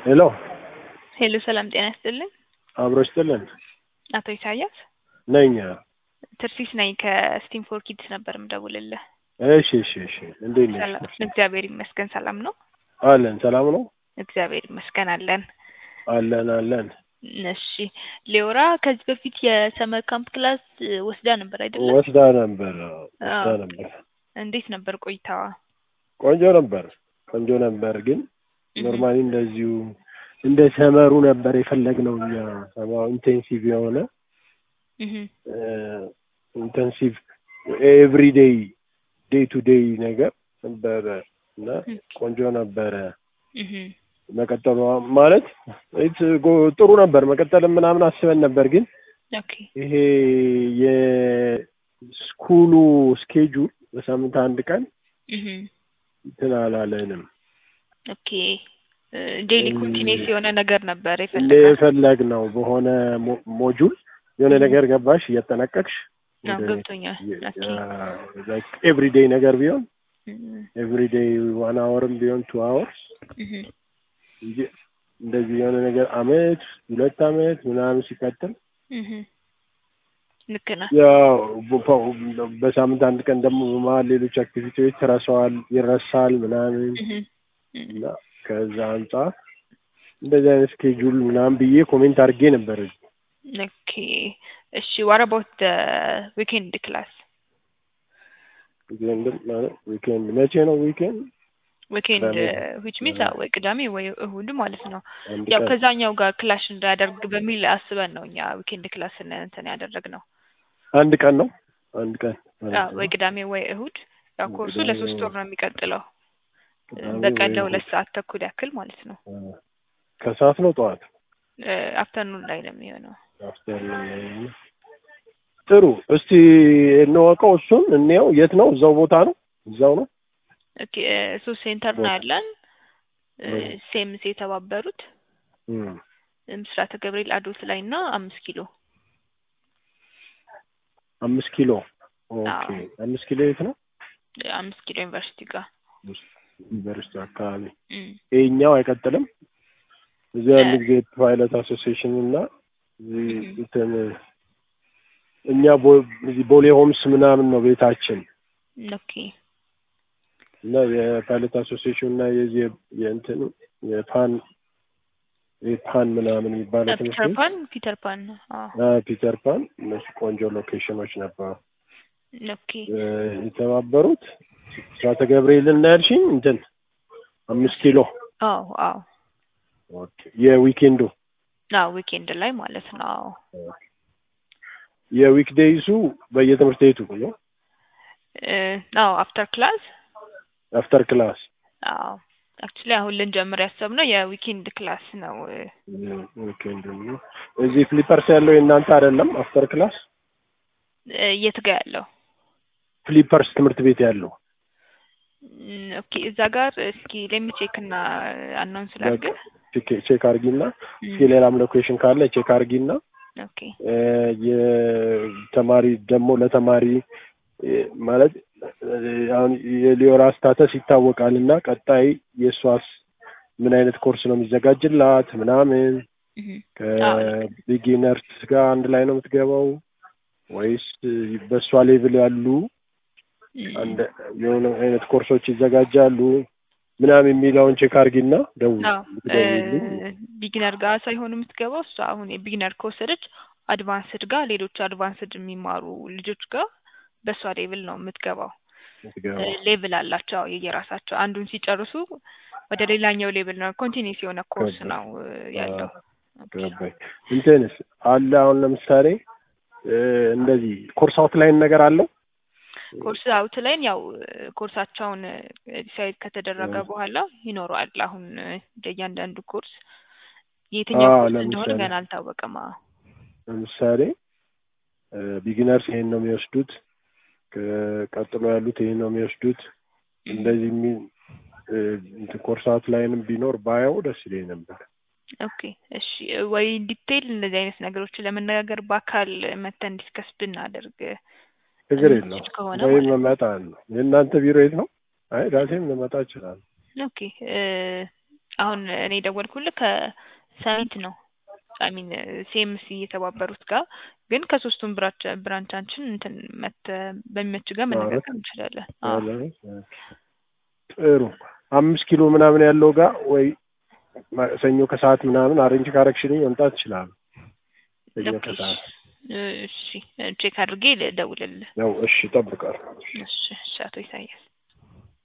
ሄሎ ሄሎ ሰላም ጤና ይስጥልን። አብሮ ይስጥልን አቶ ኢሳያስ ነኝ። ትርሲስ ነኝ ከስቲም ፎር ኪድስ ነበር ምደውልልህ። እሺ እሺ እሺ እንዴት ነሽ? ሰላም እግዚአብሔር ይመስገን ሰላም ነው። አለን ሰላም ነው እግዚአብሔር ይመስገን አለን። አለን አለን። እሺ ሊዮራ ከዚህ በፊት የሰመር ካምፕ ክላስ ወስዳ ነበር አይደለም? ወስዳ ነበር ወስዳ አዎ። ነበር። እንዴት ነበር ቆይታዋ? ቆንጆ ነበር ቆንጆ ነበር። ግን እህ፣ ኖርማሊ እንደዚሁ እንደ ሰመሩ ነበር የፈለግነው እኛ ሰማው ኢንቴንሲቭ የሆነ እህ፣ ኢንቴንሲቭ ኤቭሪዴይ ዴይ ቱ ዴይ ነገር ነበረ እና እህ፣ ቆንጆ ነበረ። እህ፣ መቀጠሉ ማለት ኢት ጎ- ጥሩ ነበር። መቀጠልም ምናምን አስበን ነበር ግን ኦኬ ይሄ የስኩሉ ስኬጁል በሳምንት አንድ ቀን እህ፣ እንትን አላለንም። ኦኬ ዴይሊ እም፣ ኮንቲኒስ የሆነ ነገር ነበር እንደ የፈለጋል። የፈለግ ነው በሆነ ሞ- ሞጁል የሆነ እህ፣ ነገር ገባሽ እያጠናቀቅሽ አዎ ገብቶኛል። ኦኬ ኤቭሪዴይ ነገር ቢሆን እህ፣ ኤቭሪዴይ ዋን አወርም ቢሆን ቱ አወርስ እህ፣ እንጂ እንደዚህ የሆነ ነገር አመት ሁለት አመት ምናምን ሲቀጥል እህ፣ ልክ ነህ። ያው በ- በሳምንት አንድ ቀን ደግሞ በመሀል ሌሎች አክቲቪቲዎች ተረሰዋል ይረሳል ምናምን እህ፣ እህ፣ እና ከዛ አንጻር እንደዚህ አይነት ስኬጁል ምናምን ብዬ ኮሜንት አድርጌ ነበር። ኦኬ እሺ ዋት አባውት ዊኬንድ ክላስ ዊኬንድ ማለት ዊኬንድ መቼ ነው? ዊኬንድ ዊኬንድ ቅዳሜ ዊች ሚንስ ወይ ቅዳሜ ወይ እሁድ ማለት ነው። አንድ ያው ቀን ከዛኛው ጋር ክላሽ እንዳያደርግ በሚል አስበን ነው እኛ ዊኬንድ ክላስን እንትን ያደረግነው። አንድ ቀን ነው። አንድ ቀን ማለት አዎ ወይ ነው። ቅዳሜ ወይ እሁድ። ያው ኮርሱ ቅዳሜ ለሶስት ወር ነው የሚቀጥለው ቅዳሜ በቀን ወይ ለሁለት እሑድ ሰዓት ተኩል ያክል ማለት ነው። አ፣ ከሰዓት ነው ጠዋት አፍተርኑን ላይ ነው የሚሆነው። አፍተርኑን። ጥሩ እስቲ እንወቀው። እሱን እንየው። የት ነው? እዛው ቦታ ነው። እዛው ነው ኦኬ እሱ ሴንተር ነው ቦታ ያለን እ፣ ሴምስ የተባበሩት እም። ምስራተ ገብርኤል አዶት ላይ እና አምስት ኪሎ አምስት ኪሎ ኦኬ። አዎ አምስት ኪሎ የት ነው? አምስት ኪሎ ዩኒቨርሲቲ ጋር ዩኒቨርሲቲ አካባቢ። እም። ይሄኛው አይቀጥልም። እዚህ እ፣ ያሉ ጊዜ ፓይለት አሶሲዬሽን እና እዚህ እም። እንትን እኛ ቦ- እዚህ ቦሌ ሆምስ ምናምን ነው ቤታችን ኦኬ እና የፓይለት አሶሲዬሽን እና የዚህ የ- የእንትን የፓን የፓን ምናምን የሚባለው ትምህርት ፒተር ቤት ፓን ፒተር ፓን አዎ አ፣ ፒተር ፓን እነሱ ቆንጆ ሎኬሽኖች ነበሩ። ኦኬ እ፣ የተባበሩት ስራተ ገብርኤልን እና ያልሽኝ እንትን አምስት ኪሎ አዎ አዎ ኦኬ። የዊኬንዱ አዎ ዊኬንድ ላይ ማለት ነው። አዎ የዊክዴይሱ በየትምህርት ቤቱ ነው እ፣ አዎ አፍተር ክላስ አፍተር ክላስ አዎ አክቹሊ አሁን ልንጀምር ያሰብነው የዊኬንድ ክላስ ነው። እ፣ ዊኬንድ ነው። እዚህ ፍሊፐርስ ያለው የእናንተ አይደለም? አፍተር ክላስ እ፣ የት ጋ ያለው ፍሊፐርስ ትምህርት ቤት ያለው እም፣ ኦኬ እዛ ጋር እስኪ ሌሚ ቼክ እና አናውንስ በቃ ላድርግ። ቼክ ቼክ አርጊና እስኪ እም፣ ሌላም ሎኬሽን ካለ ቼክ አርጊና ኦኬ እ፣ የተማሪ ደግሞ ለተማሪ እ፣ ማለት እ፣ አሁን የሊዮራ ስታተስ ይታወቃል እና ቀጣይ የእሷስ ምን አይነት ኮርስ ነው የሚዘጋጅላት ምናምን እህ፣ አዎ ልክ ነው። ከቢጊነርስ ጋር አንድ ላይ ነው የምትገባው ወይስ በእሷ ሌቭል ያሉ እም፣ አንድ የሆነ አይነት ኮርሶች ይዘጋጃሉ ምናምን የሚለውን ቼክ አርጊና ደውል አዎ ብትደውይልኝ ቢጊነር ጋር ሳይሆን የምትገባው እሷ አሁን የቢጊነር ከወሰደች አድቫንስድ ጋር ሌሎች አድቫንስድ የሚማሩ ልጆች ጋር በእሷ ሌቭል ነው የምትገባው። የምትገባው ሌቭል አላቸው አዎ የየራሳቸው አንዱን ሲጨርሱ ወደ ሌላኛው ሌቭል ነው ኮንቲኒስ የሆነ ኮርስ ገባኝ ነው እ፣ ያለው። ኦኬ ገባኝ እንትንስ አለ አሁን ለምሳሌ እ፣ እንደዚህ ኮርስ አውትላይን ነገር አለው ኮርስ አውት ላይን ያው እ፣ ኮርሳቸውን ዲሳይድ ከተደረገ እ፣ በኋላ ይኖረዋል። አሁን እ፣ እያንዳንዱ ኮርስ የትኛው አዎ ኮርስ እንደሆነ ለምሳሌ ገና አልታወቀም። አዎ ለምሳሌ ቢጊነርስ ይሄን ነው የሚወስዱት ቀጥሎ ያሉት ይሄን ነው የሚወስዱት እህ፣ እንደዚህ የሚል እ፣ እንትን ኮርስ አውትላይንም ቢኖር ባየው ደስ ይለኝ ነበር ኦኬ እሺ ወይ ዲቴይል እንደዚህ አይነት ነገሮችን ለመነጋገር በአካል መተን ዲስከስ ብናደርግ ችግር የምትችል የለውም ከሆነ ወይም ማለት ነው። መመጣ ነው የእናንተ ቢሮ የት ነው አይ ራሴም ልመጣ እችላለሁ ኦኬ አሁን እኔ ደወልኩልህ ከሰሚት ነው አሚን ሴምሲ የተባበሩት ጋር ግን ከሶስቱም ብራንች ብራንቻችን እንትን መተ በሚመች ጋር መነጋገር እንችላለን። አዎ ጥሩ አምስት ኪሎ ምናምን ያለው ጋር ወይ ሰኞ ከሰዓት ምናምን አሬንጅ ካረግሽልኝ መምጣት ይችላሉ። ሰኞ ኦኬ፣ ከሰዓት እሺ ቼክ አድርጌ ልደውልልህ። ነው። እሺ እጠብቃለሁ። እሺ እሺ፣ አቶ ኢሳያስ